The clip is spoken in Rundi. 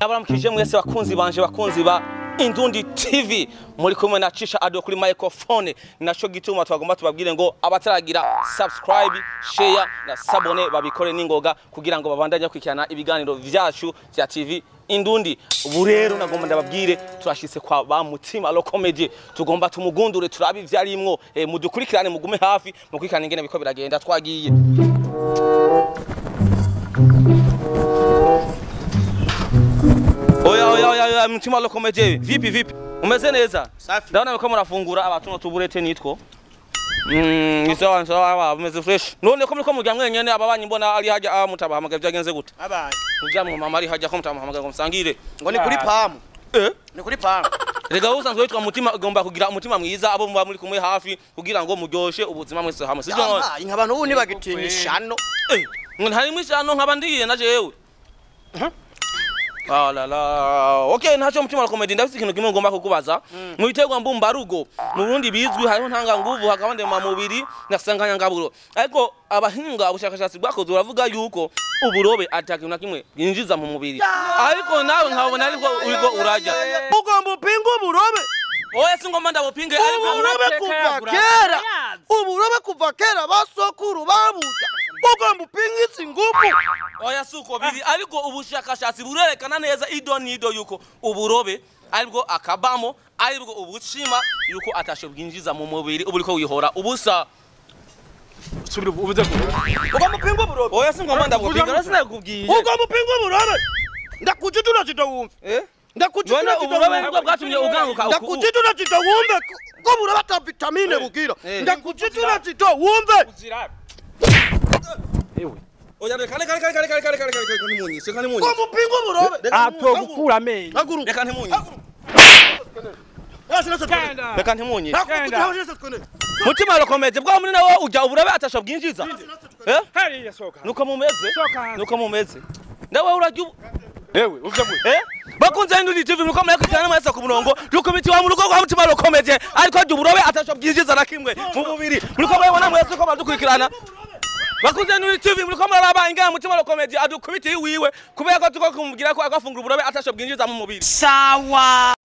ndabaramukije mwese bakunzi banje bakunzi ba Indundi TV muri kumwe na Cisha Ado kuri microphone naco gituma twagomba tubabwire ngo abataragira subscribe share na sabone babikore ningoga kugira ngo babandanye kwikirana ibiganiro vyacu vya TV Indundi ubu rero nagomba ndababwire turashitse kwa ba mutima lo comedy tugomba tumugundure turabe ivyarimwo e, mudukurikirane mugume hafi mukurikirane ingene biko biragenda twagiye Oya oya oya oya mtima lo comedy vipi vipi umeze neza Safi. ndabona ko murafungura abatuno tuburete nitwo Mm, ni sawa sawa umeze fresh none ko muriko murya mwenyene ababanyi mbona ari haja ah, mutabahamagaye vyagenze gute Abaye. murya mu mama ari haja ko mutabahamagaye ngo musangire Ngo ni kuri pamu. eh Ni kuri pamu. rega usanzwe witwa mutima ugomba kugira umutima mwiza abo muba muri kumwe hafi kugira ngo muryoshe ubuzima mwese hamwe sivyo none Abaye nk'abantu ubu ntibagitinya ishano. Eh, ngo ntari mwishano nkaba ndiye na jewe Ah la la. Okay, ntacho mutima wa comedy ndafite ikintu kimwe ngomba kukubaza. Mu biterwa mbumbarugo, mu Burundi bizwi hariho ntanga nguvu hakaba ndema mubiri nasanganya ngaburo. Ariko abahinga ubushakashatsi bwakoze uravuga yuko uburobe atakintu na kimwe yinjiza mu mubiri. Ariko nawe nkabona ariko uriko urajya. Ugomba upinga uburobe. Oya singomba ndabupinge ariko Uburobe kuva kera. Uburobe kuva kera basokuru babuja. Ugomba upinga izi nguvu. oya suko biri ariko ubushakashatsi burerekana neza ido nido yuko uburobe aribwo akabamo aribwo ubushima yuko atasho bwinjiza mu mubiri ubu uriko wihora ubusa subira ubuze Ugomba upinga uburobe. oya singomba ndabupinga rero sinakubwiye Ugomba upinga uburobe. Ndakujidura kitawumva. eh none Ndakujidura uburobe nibwo bwatumye uganguka uku- Ndakujidura kitawumve. Ko burobe ata vitamine bugira. Eh. Ndakujidura kitawumve. uzira ewe oya reka reka reka reka reka reka reka reka reka nimunyi reka nimunyi Ugomba upinga uburobe. ato gukura amenyo Haguru. reka ntimunyi Yasi nasa twende. genda reka ntimunyi Nakukujidura yasi twende. mutima rokomeze bwa muri nawo ujya uburobe atasho bwinjiza eh hariya soka nuko mumeze Soka hanze. nuko mumeze ndawe urajya ubu ewe uvuze ngo Eh? bakunze Indundi TV nuko murakurikirana mwese ku murongo yuko imiti mu rugo rwa mutima rukomeje ariko jya uburobe atasho bwinjiza na kimwe mu mubiri muriko murabona mwese ko badukurikirana bakunze Indundi TV muriko muraraba ingana mutima rukomeje adukubitiye iwiwe kubera ko tuko kumubwira ko agafungura uburobe atasho bwinjiza mu mubiri Sawa.